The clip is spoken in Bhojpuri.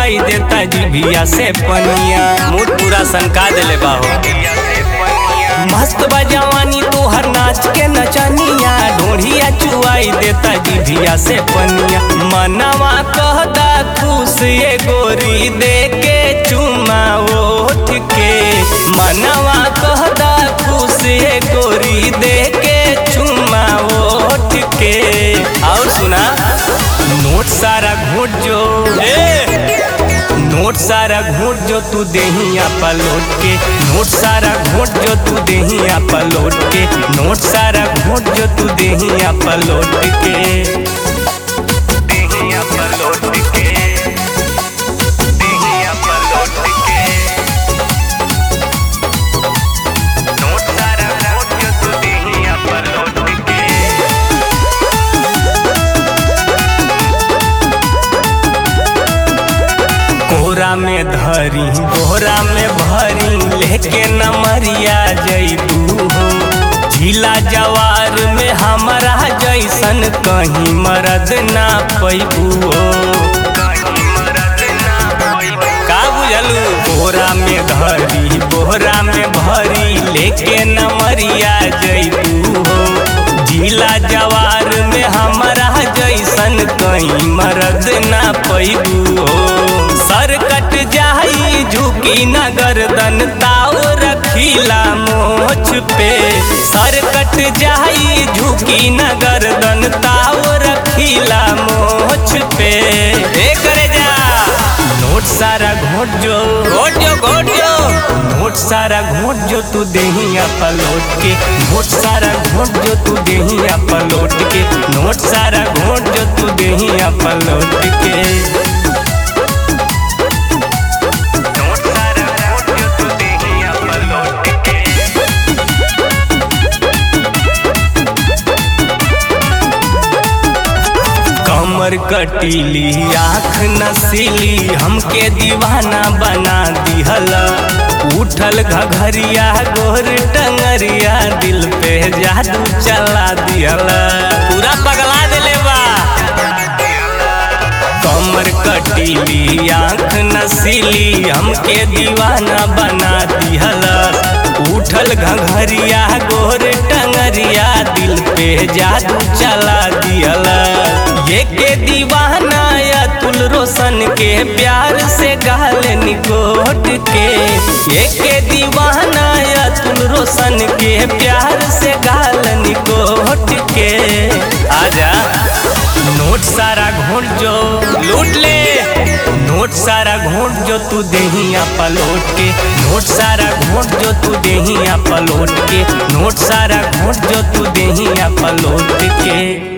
चुआई देता जीभिया से पनिया मूड पूरा सनका देले बाहो मस्त बा जवानी तोहर नाच के नचनिया ढोढ़िया चुआई देता जीभिया से पनिया मनवा कहदा खुश ये गोरी दे के चुमा ओठ के मनवा कहदा खुश ये गोरी दे के चुमा ओठ के और सुना नोट सारा घोट जो ए! नोट सारा घोट जो तू देहिया पलोट के नोट सारा घोट जो तू देहिया पलोट के नोट सारा घोट जो तू देहिया पलोट के देहिया पलोट के देहिया पलोट के नोट सारा घोट जो तू देहिया पलोट के कोरा में धरी बोरा में भरी लेके नमरिया जैतू हो झीला जवार में हमारा जैसन कहीं मरद ना पैबू हो का बुझलू बोरा में धरी बोरा में भरी लेके नमरिया जैतू हो झीला जवार में हमारा जैसन कहीं मरद ना पैबू हो सर कट जाई झुकी न गर्दन ताव रखीला मोछ पे सर कट जाई झुकी न गर्दन ताव रखीला मोछ पे ए करे जा नोट सारा घोट जो घोट जो घोट जो नोट सारा घोट जो तू देहिया पलोट के नोट सारा घोट जो तू देहिया पलोट के नोट सारा घोट जो तू देहिया पलोट के नोट सारा घोट जो तू देहिया पलोट के कमर कटीली आँख नसीली हमके दीवाना बना दिहला उठल घघरिया गोर टंगरिया दिल पे जादू चला दिहला पूरा पगला दिले बा कमर कटीली आँख नसीली हमके दीवाना बना दिहला उठल घघरिया गोर टंगरिया दिल पे जादू चला दिहला ये के दीवाना अतुल रोशन के प्यार से गाल निकोट के ये के दीवाना अतुल रोशन के प्यार से गाल निकोट के आजा नोट सारा घोट जो लूट ले नोट सारा घोट जो तू देहिया पलोट के नोट सारा घोट जो तू देहिया पलोट के नोट सारा घोट जो तू देहिया पलोट के